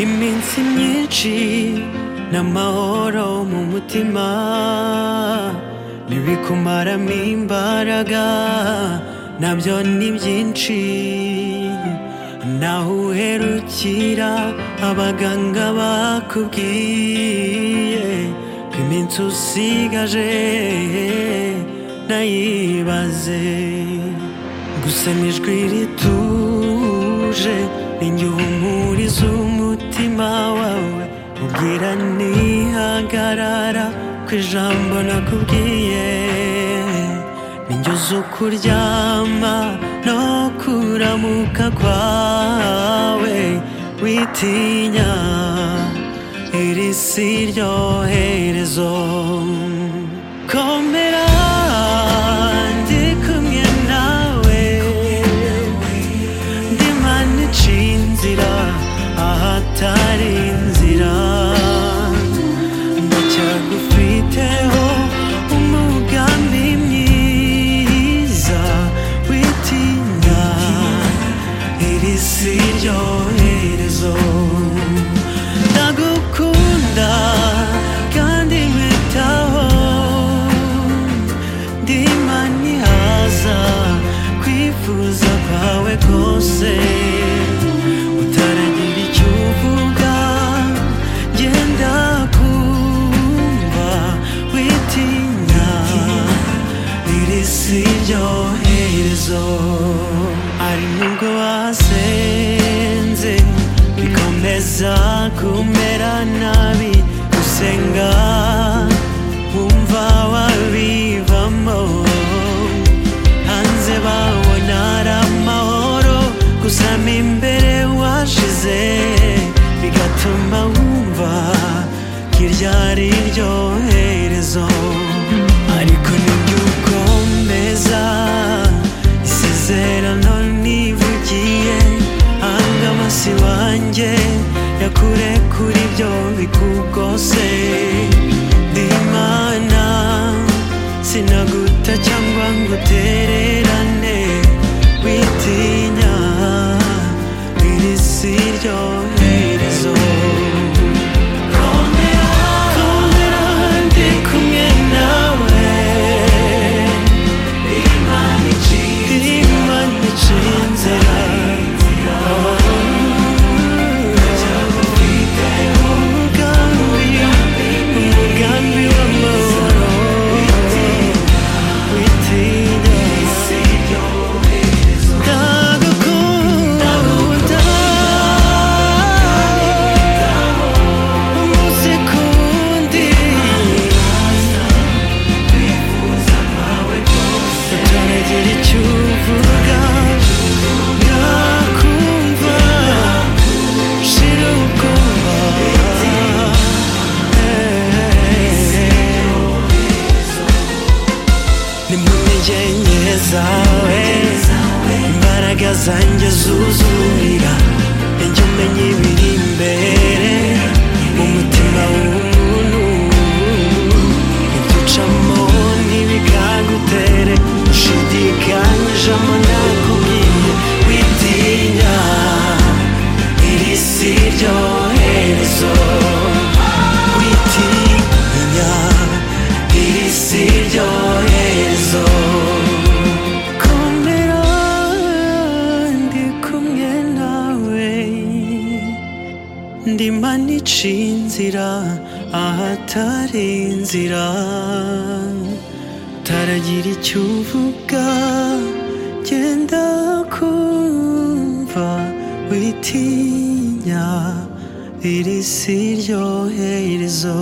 iminsi myinshi n'amahoro mu mutima ntibikumaramo imbaraga nabyo ni byinshi naho uherukira abaganga bakubwiye ko iminsi usigaje nayibaze gusa n'ijwi rituje ninjye uhumuriza umutima wawe ubwira ntihagarara ku ijambo nakubwiye ninjye uzi kuryama no kuramuka kwawe witinya iri si iryo herezo komera ndi kumwe nawe ndimana iciye inzira ahatari inzira ndacyagufiteho umugambi mwiza witinya iri si iryo herezo ndagukunda kandi nkwitaho ndima ntihaza kwifuza kwawe kose utaragira icyo uvuga genda kumva witinya iri si iryo herezo ari nubwo wasenze bikomeza kumera nabi gusenga wumva wabivamo hanze babona ari amahoro gusa mo imbere washize bigatuma wumva ko iryo ari iryo herezo ariko ntibyukomeza isezerano nivugiye hanga amasi wanjye yakure kuri byo bikugose ndi imana sinaguta cyangwa ngo utererane witinya iri si iryo herezo komera komera ndi kumwe nawe imana icinze imana icinze umugambi w'amahoro witinya ndagukunda umunsi kundi utaragira icyo uvuga nakumva shira ubwoba ni mu ntege zawe imbaraga zanjye zuzurira ujye umenya ibiri imbere mu mutima w'umuntu ibyo ntibikagutere ushidikanyijemo nakubwiye witinya iri si iryo herezo witinya iri si iryo herezo komera ndi kumwe nawe ndima nica inzira ahatari inzira taragira icyo uvuga genda kumva witinya iri si iryo herezo